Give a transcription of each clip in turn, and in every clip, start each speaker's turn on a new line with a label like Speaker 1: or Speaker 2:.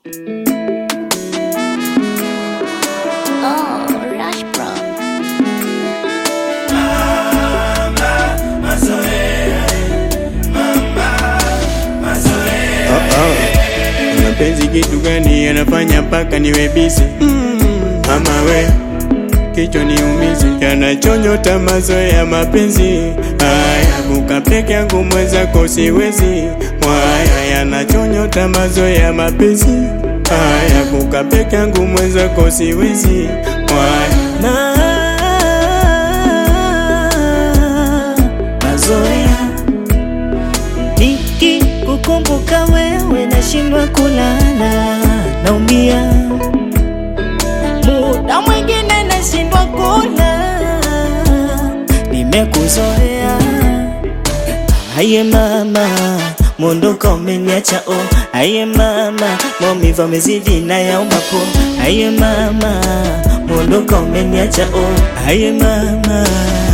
Speaker 1: Oh, Rush Bro.
Speaker 2: Mapenzi kitu gani yanafanya mpaka niwe busy? Mama we kichwa niumize, yanachonyota mazoea mapenzi haya, kuka peke yangu mwenzako siwezi. Mwaya yanachonyota mazoea mapenzi haya, kuka peke yangu mwenzako siwezi. Mwaya
Speaker 3: na mazoea nikikukumbuka wewe nashindwa kulala, naumia muda mwingine nashindwa kula, nimekuzoea aye mama Mondoka umeniacha oh, aye mama, maumivu yamezidi na yauma po, aye mama, mondoka umeniacha oh, aye mama.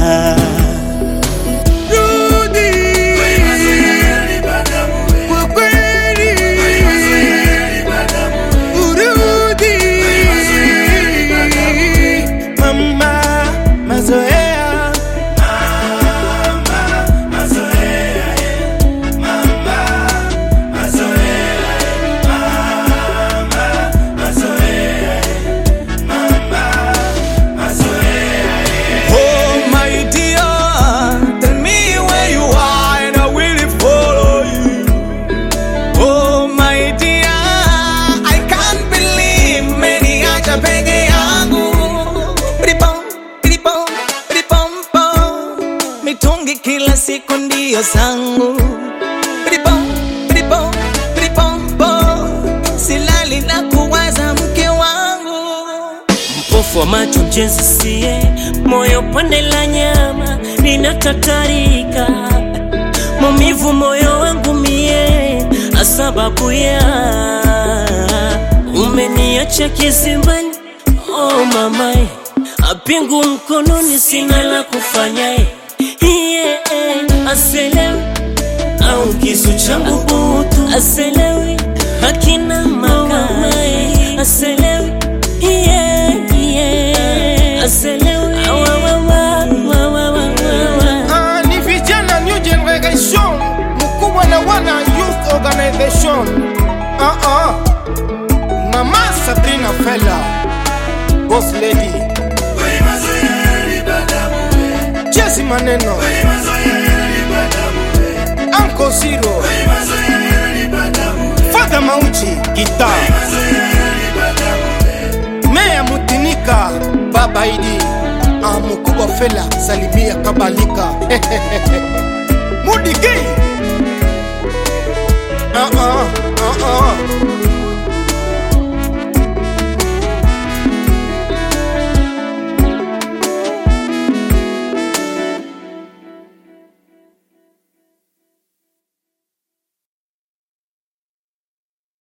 Speaker 2: Kwa kweli urudi mama, mazoea Oh my dear, tell me where you are and I will follow you. Oh my dear, I can't believe meniacha peke yangu. Ripom, ripom, ripom, pom. Mitungi kila siku ndio zangu. Ripom, ripom, ripom, pom. Silali na kuwaza mke wangu.
Speaker 3: Mpofu wa macho mjenzi sie, moyo pande la nyama linatatarika, maumivu moyo wangu mie, asababu ya umeniacha kizimbani. Oh mamae, apingu mkononi, sina la kufanya yeah, aselewi au kisu changu butu, aselewi hakina makamae, aselewi yeah, yeah, aselewi Awa, wa, wa, wa, wa, wa, wa.
Speaker 4: Ah, ni vijana new generation mkubwa na wana youth organization ah, ah. mama sabrina fela boss lady jesi maneno anko zero fadha mauji gita meya mutinika baba idi ah, mkubwa fela salimia kabalika mudigi ah, ah, ah, ah.